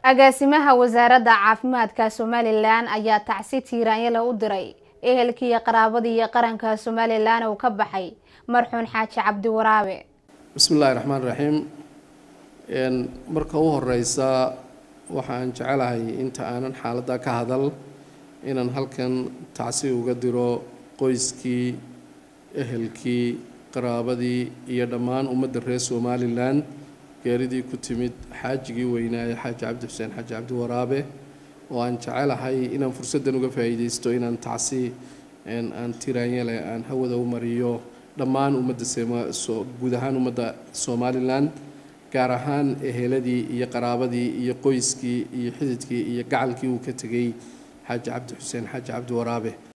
agaasimaha wasaaradda caafimaadka somalilan ayaa tacsi tiiraanyale u diray ehelkiiyo qaraabadii iyo qaranka somalilan uu ka baxay marxuun xaaji cabdi waraabe bismi illaahi raxmaan raxiim marka u horeysa waxaan jecelahay inta aanan xaaladda ka hadal inaan halkan tacsi uga diro qoyskii ehelkii qaraabadii iyo dhammaan ummadda reer somalilan geeridii ku timid xaajigii weynaaye xaaji cabdi xuseen xaaji cabdi waraabe oo aan jecelahay inaan fursaddan uga faa'iidaysto inaan tacsi aan tiraanyale aan hawada u mariyo dhammaan ummadda guud ahaan ummadda somalilan gaar ahaan eheladii iyo qaraabadii iyo qoyskii iyo xididkii iyo gacalkii uu ka tegay xaaji cabdi xuseen xaaji cabdi waraabe